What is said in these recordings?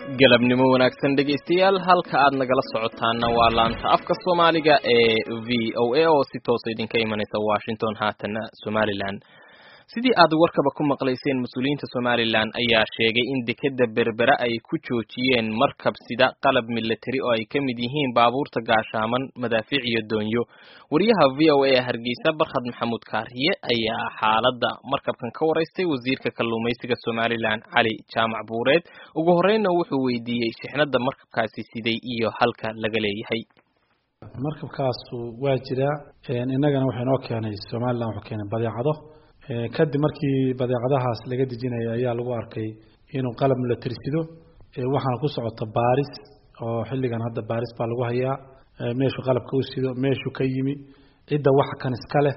galabnimo wanaagsan dhegaystayaal halka aad nagala socotaana waa laanta afka soomaaliga ee v o a oo si toosa idinka imanaysa washington haatana somalilan sidii aad warkaba ku maqlayseen mas-uuliyiinta somalilan ayaa sheegay in dekeda berbera ay ku joojiyeen markab sida qalab milatari oo ay ka mid yihiin baabuurta gaashaaman madaafiic iyo doonyo wariyaha v o a ee hargeysa barkhad maxamuud kaariye ayaa xaaladda markabkan ka waraystay wasiirka kalluumaysiga somalilan cali jaamac buureed ugu horreynna wuxuu weydiiyey shixnada markabkaasi siday iyo halka laga leeyahay markabkaasu waa jiraa innagana waxay noo keenay somalilan wuxuu keenay badeecado kadib markii badeecadahaas laga dejinaya ayaa lagu arkay inuu qalab milatirsido waxaana ku socota baaris oo xilligan hadda baaris baa lagu hayaa meeshuu qalabka u sido meeshuu ka yimi cidda waxa kan iska leh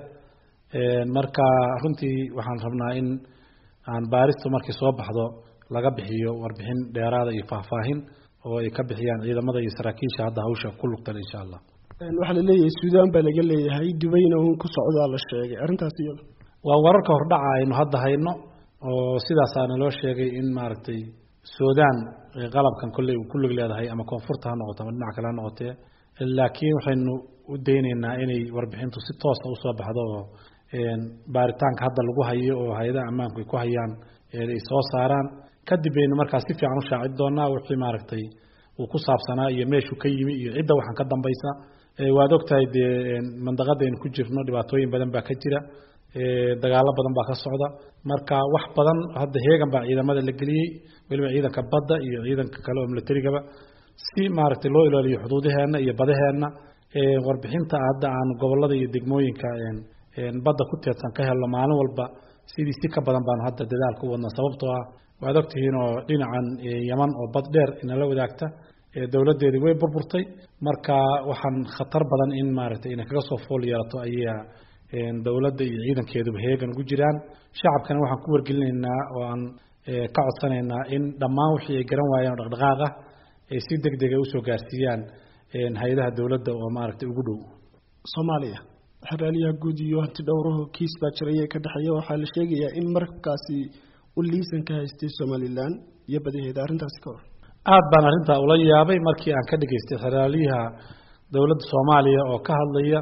marka runtii waxaan rabnaa in aan baaristu markii soo baxdo laga bixiyo warbixin dheeraada iyo faahfaahin oo ay ka bixiyaan ciidamada iyo saraakiisha hadda hawsha ku lugtan insha allah waxaa laleeyahay suudaan baa laga leeyahay dubayna uun ku socdaa la sheegay arrintaas iyada waa wararka hordhaca aynu hadda hayno oo sidaasaana loo sheegay in maaragtay suudaan qalabkan kolley uu ku lug leedahay ama koonfurta ha noqoto ama dhinac kale ha noqotee laakiin waxaynu u dayneynaa inay warbixintu si toosa usoo baxdo oo baaritaanka hadda lagu hayo oo hay-adaha ammaanku ay ku hayaan ay soo saaraan kadib baynu markaa si fiican u shaacin doonaa wixii maaragtay uu ku saabsanaa iyo meeshuu ka yimi iyo cidda waxaan ka dambaysa waad ogtahay dee mandaqadaynu ku jirno dhibaatooyin badan baa ka jira dagaalo badan baa ka socda marka wax badan hadda heegan baa ciidamada la geliyey weliba ciidanka badda iyo ciidanka kale oo milatarigaba si maaragtay loo ilaaliyo xuduudaheenna iyo badaheenna warbixinta hadda aan gobolada iyo degmooyinka badda ku teedsan ka helno maalin walba sidii si ka badan baanu hadda dadaal ku wadna sababtoo ah waad ogtihiin oo dhinacan yaman oo bad dheer inala wadaagta dowladdeedii way burburtay marka waxaan khatar badan in maaragtay inay kaga soo fool yeelato ayaa dowladda iyo ciidankeeduba heegan ugu jiraan shacabkana waxaan ku wargelinaynaa oo aan ka codsanaynaa in dhammaan wixii ay garan waayeen oo dhaqdhaqaaq ah ay si deg dega usoo gaarsiiyaan hay-adaha dowladda oo maaragtay ugu dhow soomaaliya xeraaliyaha guud iyo hanti dhowruhu kiis baa jiraya ka dhexeeya waxaa la sheegayaa in markabkaasi u liisan ka haystay somalilan iyo badaheeda arrintaasi ka hor aada baan arrintaa ula yaabay markii aan ka dhageystay xeraaliyaha dowladda soomaaliya oo ka hadlaya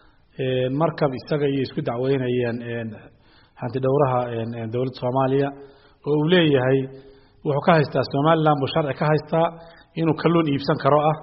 markab isaga iyo isku dacweynayeen hanti dhowraha dowladda soomaaliya oo uu leeyahay wuxuu ka haystaa somalilan buu sharci ka haystaa inuu kalluun iibsan karo ah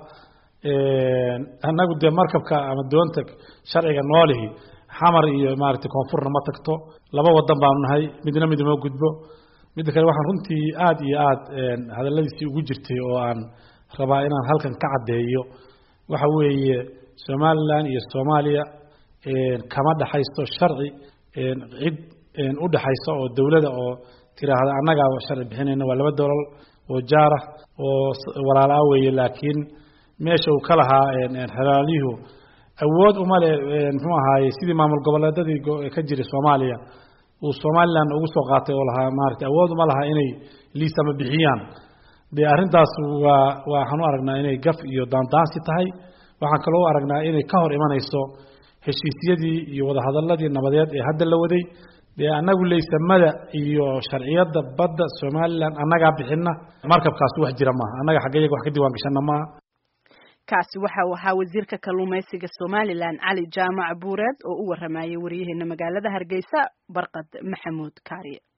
annagu dee markabka ama doonta sharciga noolihi xamar iyo maaragtay koonfurna ma tagto laba wadan baanu nahay midna mid uma gudbo midda kale waxaan runtii aada iyo aada hadalladiisii ugu jirtay oo aan rabaa inaan halkan ka caddeeyo waxa weeye somalilan iyo soomaaliya kama dhexaysto sharci cid u dhexaysa oo dowlada oo tiraahda annagaa sharci bixinayna waa laba dowlal oo jaarah oo walaalaa weeye laakiin meesha uu ka lahaa xelaalyuhu awood uma le muxuu ahaaye sidii maamul goboleedadii ka jiray soomaaliya uu somalilan ugu soo qaatay oo lahaa maaragtay awood uma laha inay liisama bixiyaan dee arrintaas waa waxaan u aragnaa inay gaf iyo daandaansi tahay waxaan kaloo u aragnaa inay ka hor imanayso heshiisyadii iyo wadahadaladii nabadeed ee hadda la waday dee annagu laysamada iyo sharciyadda badda somalilan annagaa bixina markabkaas wax jira maaha annaga xagga iyaga wax ka diiwaan gashana maaha kaasi waxa uu ahaa wasiirka kalluumaysiga somalilan cali jaamac buureed oo u waramayay wariyaheena magaalada hargeysa barqad maxamuud kaariye